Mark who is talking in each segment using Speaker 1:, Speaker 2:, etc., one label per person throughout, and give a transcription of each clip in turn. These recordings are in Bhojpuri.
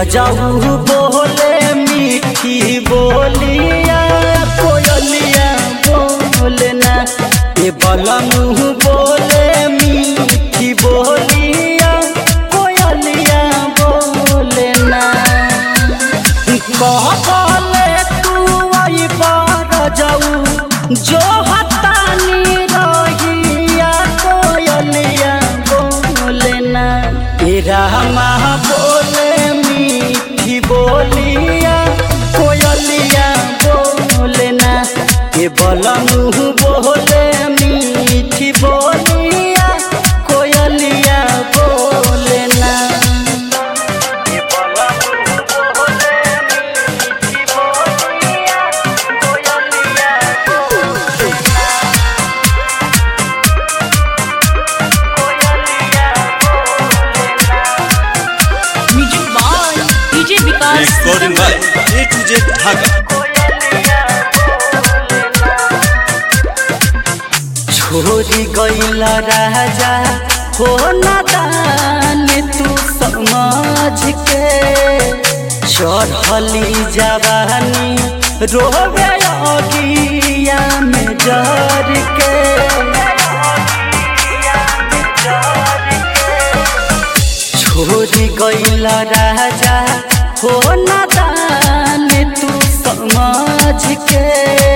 Speaker 1: रजाऊ बोले मीठी बोलिया कोयलिया बोले ना ए बलमू बोले मीठी बोलिया कोयलिया बोले ना कहले तू आई बार जाऊ जो हतानी रहिया कोयलिया बोले ना तेरा माँ बोले मीठी बोलिया कोयलिया बोले ना ये बलमू बोले मीठी बोलिया कोयलिया बोले ना ये बलमू बोले मीठी बोलिया कोयलिया बोले ना कोयलिया बोले ना
Speaker 2: music by DJ Vikas
Speaker 3: recording by A to Z Dhaka.
Speaker 1: छोरी गईल राजा हो नादान तू समझ के चढ़ली जवानी रोवे अगिया में जर के छोरी गईल राजा हो नादान तू समझ के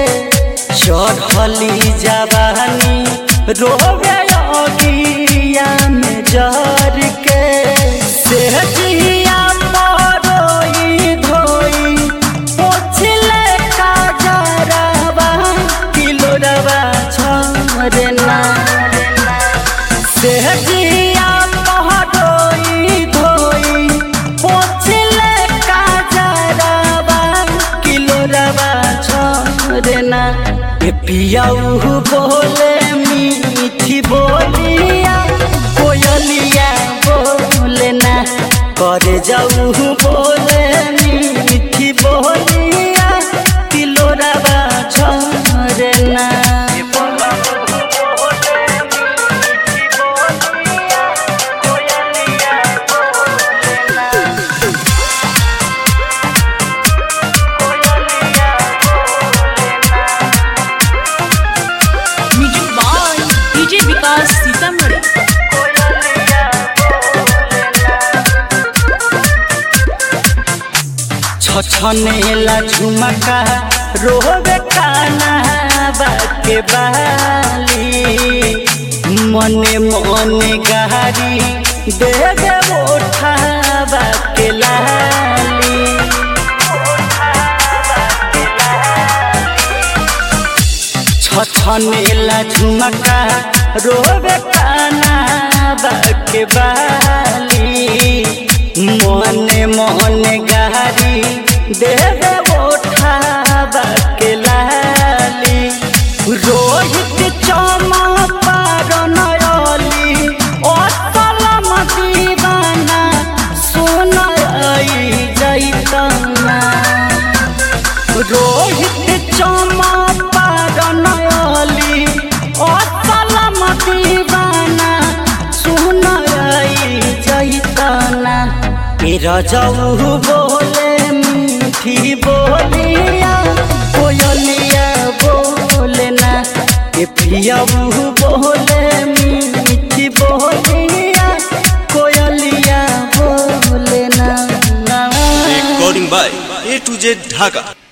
Speaker 1: चढ़ली जवानी रोवे अगिया में जर के सेहजिया मरोई धोई पोछले का जरबा किलो रवा छरना सेहजिया महरोई धोई पोछले का जरबा किलो रवा छरना ए पियाऊ बोले मीठी बोलिया कोयलिया बोले ना करे जाऊ बोले मीठी बोलिया किलो रवा छरना
Speaker 2: music by DJ Vikas Sitamarhi
Speaker 1: छछनेला झुमका रोवे काना बाके बाली मने मने गारी दे दे ओठा बाके लाली छछनेला झुमका रोवे काना बाके बाली मने मने गारी देवे ओठा बाके लाली रोहित चमा पार नयली असलम दीवाना सुनई जैतना रोहित चमा पार नयली असलम दीवाना सुनई जैतना तेरा जाऊ बोले मीठी बोलिया कोयलिया बोले ना के पियाऊ बोले मीठी बोलिया कोयलिया बोले ना
Speaker 3: Recording by A to Z Dhaka.